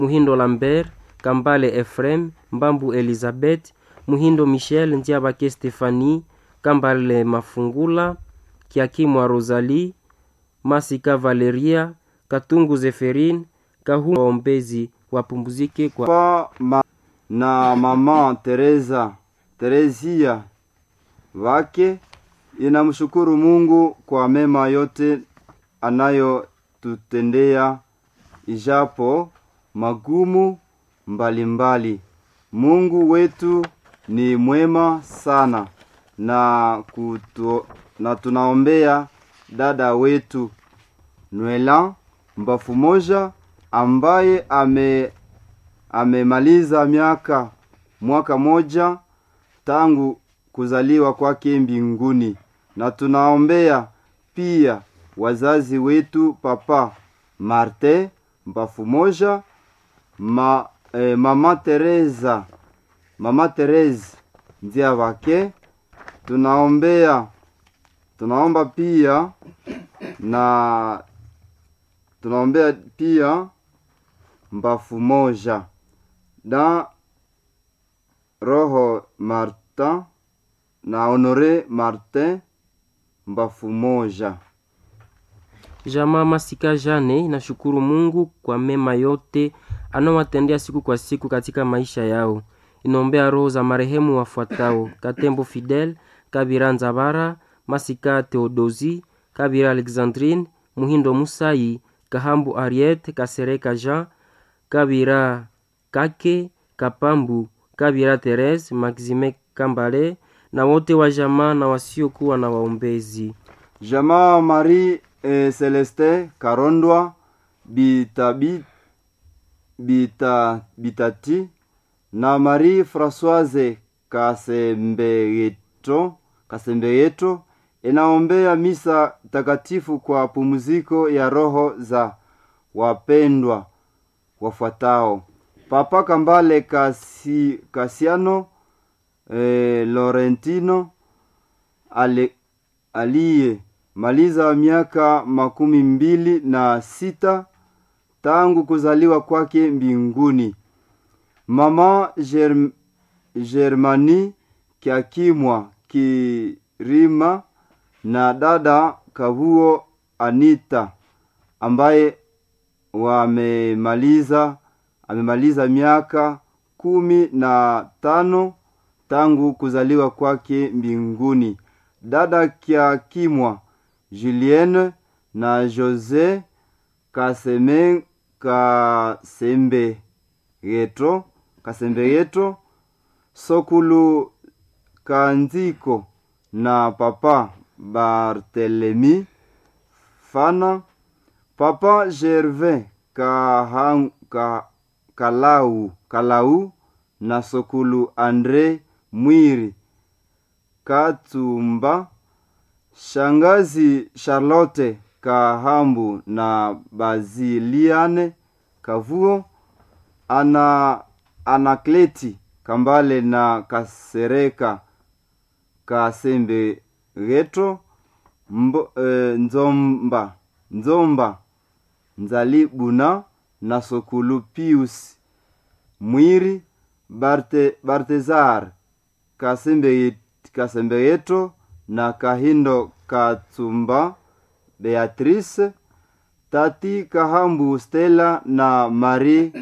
muhindo lambert kambale efrem mbambu elizabeth muhindo michel ndiabake stefani kambale mafungula kiakimwa rosalie masika valeria katungu zeferin kahu waombezi wapumzike kwa pa ma, na mama Teresa Teresia wake inamshukuru Mungu kwa mema yote anayotutendea ijapo magumu mbalimbali mbali. Mungu wetu ni mwema sana na kutu, na tunaombea dada wetu Nwela mbafu moja ambaye ame amemaliza miaka mwaka moja tangu kuzaliwa kwake mbinguni, na tunaombea pia wazazi wetu papa Marte mbafu moja ma, eh, mama Teresa mama Teresa ndia wake tunaombea tunaomba pia na tunaombea pia mbafu moja da roho Martin na Honore Martin mbafu moja. Jamaa Masika Jane inashukuru Mungu kwa mema yote anawatendea siku kwa siku katika maisha yao. Inaombea roho za marehemu wafuatao: Katembo Fidel, Kabira Nzabara, Masika Theodosi, Kabira Alexandrine, Muhindo Musai, Kahambu Ariete, Kasereka Jean, Kabira Kake, Kapambu, Kabira Therese, Maxime Kambale na wote wa jamaa na wasiokuwa na waombezi. Jamaa Marie eh, Celeste Karondwa Bitabi Bita Bitati na Marie Françoise Kasembeyeto Kasembeyeto inaombea misa takatifu kwa pumziko ya roho za wapendwa wafuatao: Papa Kambale Kasi, Kasiano eh, Laurentino ale, aliye maliza miaka makumi mbili na sita tangu kuzaliwa kwake mbinguni. Mama Germ, Germani Kiakimwa Kirima na dada Kavuo Anita ambaye wamemaliza amemaliza miaka kumi na tano tangu kuzaliwa kwake mbinguni. Dada Kiakimwa Julienne na Jose Kaseme Kasembe Yeto Kasembe Yeto Sokulu Kanziko na Papa Bartelemi Fana Papa Gervais Kahang, ka, Kalau Kalau na Sokulu Andre Mwiri Katumba Shangazi Charlotte Kahambu na Baziliane Kavuo ana Anakleti Kambale na Kasereka Kasembe Geto mbo, e, Nzomba Nzomba Nzalibuna na Sokulu Pius Mwiri Barte, Bartezar Kasembe Kasembeyeto na Kahindo Katsumba Beatrice Tati Kahambu Stella na Marie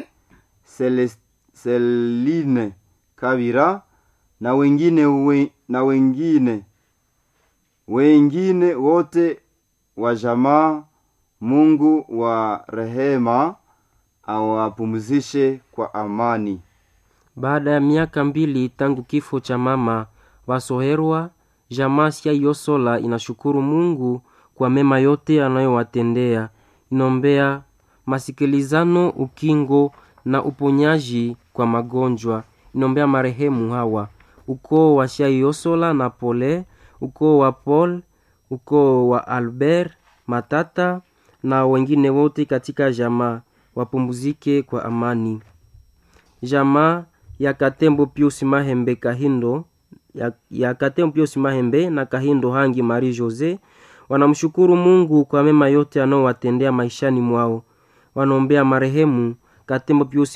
Celine Kabira na wengine we, na wengine wengine wote wa jamaa. Mungu wa rehema awapumzishe kwa amani. Baada ya miaka mbili tangu kifo cha mama Wasoherwa, jamaa sia Yosola inashukuru Mungu kwa mema yote anayowatendea. Inombea masikilizano, ukingo na uponyaji kwa magonjwa. Inombea marehemu hawa ukoo wa Shaiosola na Pole, ukoo wa Paul, ukoo wa Albert Matata na wengine wote katika jamaa wapumzike kwa amani. Jamaa ya Katembo Pius Mahembe Kahindo ya, ya Katembo Pius Mahembe na Kahindo Hangi Marie Jose wanamshukuru Mungu kwa mema yote anaowatendea maishani mwao. Wanaombea marehemu Katembo Pius